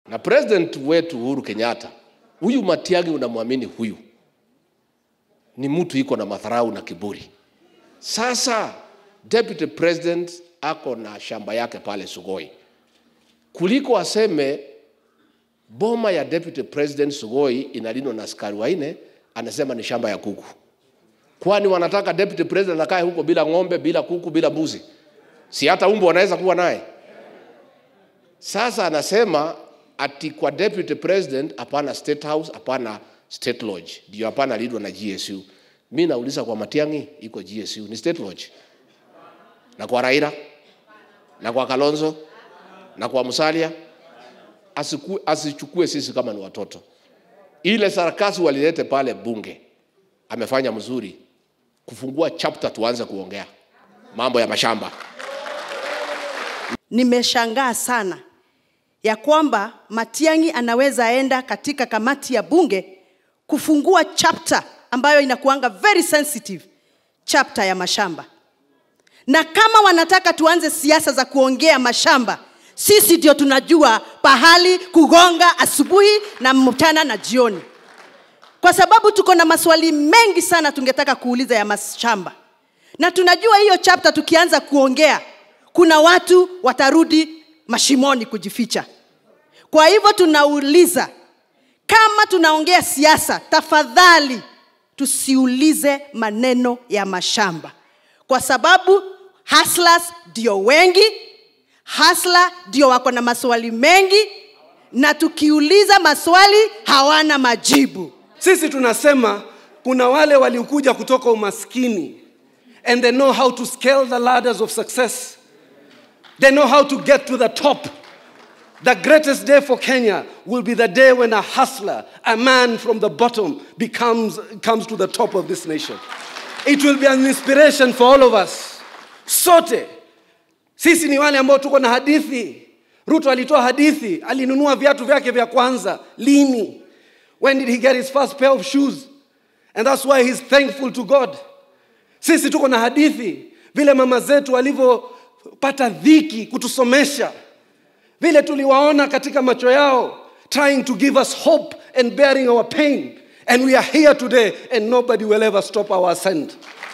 na president wetu Uhuru Kenyatta, huyu Matiang'i unamwamini huyu ni mtu iko na madharau na kiburi. Sasa deputy president ako na shamba yake pale Sugoi, kuliko aseme boma ya deputy president Sugoi inalindwa na askari waine, anasema ni shamba ya kuku. Kwani wanataka deputy president akae huko bila ng'ombe, bila kuku, bila mbuzi? Si hata umbo wanaweza kuwa naye? Sasa anasema ati kwa deputy president hapana state house, hapana state lodge, ndio hapana lidwa na GSU. Mi nauliza kwa Matiang'i iko GSU ni state lodge, na kwa Raila na kwa Kalonzo na kwa Musalia asiku, asichukue sisi kama ni watoto. Ile sarakasi walilete pale bunge amefanya mzuri kufungua chapter, tuanze kuongea mambo ya mashamba. Nimeshangaa sana ya kwamba Matiang'i anaweza enda katika kamati ya bunge kufungua chapter ambayo inakuanga very sensitive, chapter ya mashamba. Na kama wanataka tuanze siasa za kuongea mashamba, sisi ndio tunajua pahali kugonga asubuhi na mchana na jioni, kwa sababu tuko na maswali mengi sana tungetaka kuuliza ya mashamba, na tunajua hiyo chapter tukianza kuongea, kuna watu watarudi mashimoni kujificha. Kwa hivyo tunauliza, kama tunaongea siasa, tafadhali tusiulize maneno ya mashamba, kwa sababu hustlers ndio wengi, hustler ndio wako na maswali mengi, na tukiuliza maswali hawana majibu. Sisi tunasema kuna wale waliokuja kutoka umaskini and they know how to scale the ladders of success. They know how to get to the top. The greatest day for Kenya will be the day when a hustler, a man from the bottom, becomes, comes to the top of this nation. It will be an inspiration for all of us. Sote sisi ni wale ambao tuko na hadithi. Ruto alitoa hadithi, alinunua viatu vyake vya kwanza lini? When did he get his first pair of shoes? And that's why he's thankful to God. Sisi tuko na hadithi, vile mama zetu walivyopata dhiki kutusomesha, vile tuliwaona katika macho yao, trying to give us hope and bearing our pain. And we are here today, and nobody will ever stop our ascent.